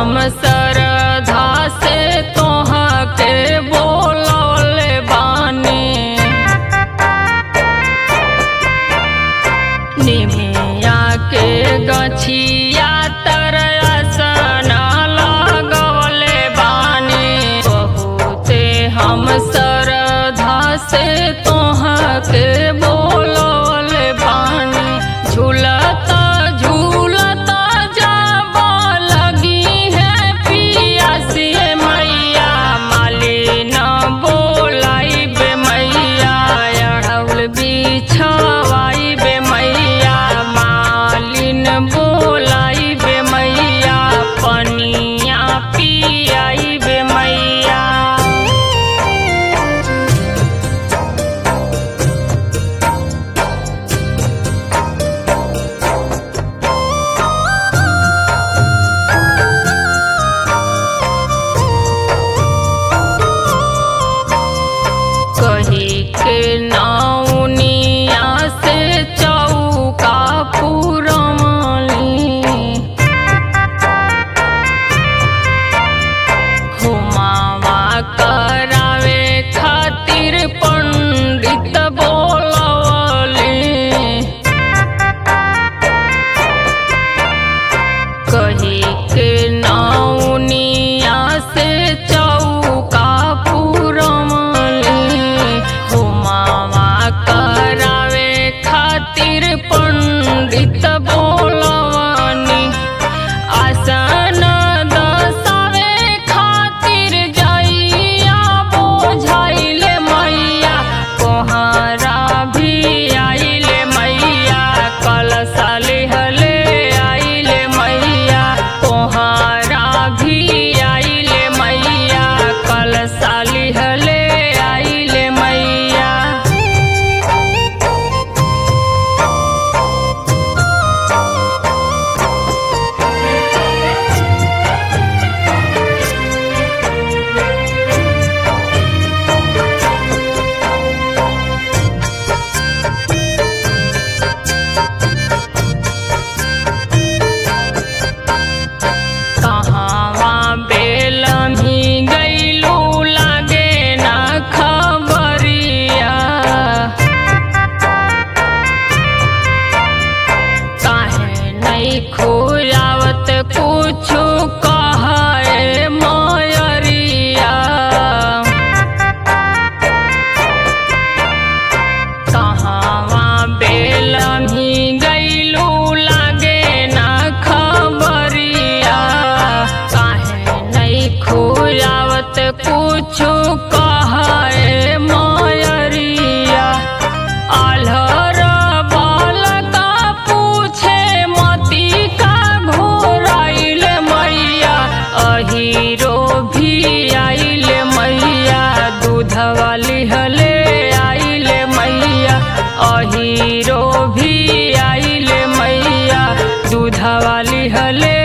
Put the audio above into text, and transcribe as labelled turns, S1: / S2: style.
S1: हम सरधा से तोहा के बोलौले बानी निमिया के गछिया तरसन लगवले बानी बहुते हम सरधा से तोहा के बोलौले बानी झूलता झूलता जाब लगी है पियासिए मैया मालिन बोलाई बे मैया अढ़ौल बिछवाई बे मैया मालिन बोलाई बे मैया पनिया पियाई बे मैया कही के नाउनिया से चौका पुरमली हुमावा करावे खातिर पंडित बोलवली कही के नाउनिया से चौका पुरमली हुमावा करावे खातिर पंडित बोलवनी आसन दसावे खातिर जइया बोझाइले मैया कोहरा भी आइले मैया कलशा लेहले आइले मैया कोहरा भी आइले मैया कलशा लेहले आइले मैया कहाँवा बेलमी गैलू लागे ना खबरिया काहे नहीं खोयावत कुछु कहे मयरिया कहाँवा बेलमी गैलू लागे ना खबरिया काहे नहीं खोयावत कुछु कहे मयरिया आल्हर बालका पूछे मती का घोराइल मैया अहीरो भी आइल मैया दूध वाली हले आइल मैया अहीरो भी आइल मैया दूध वाली हले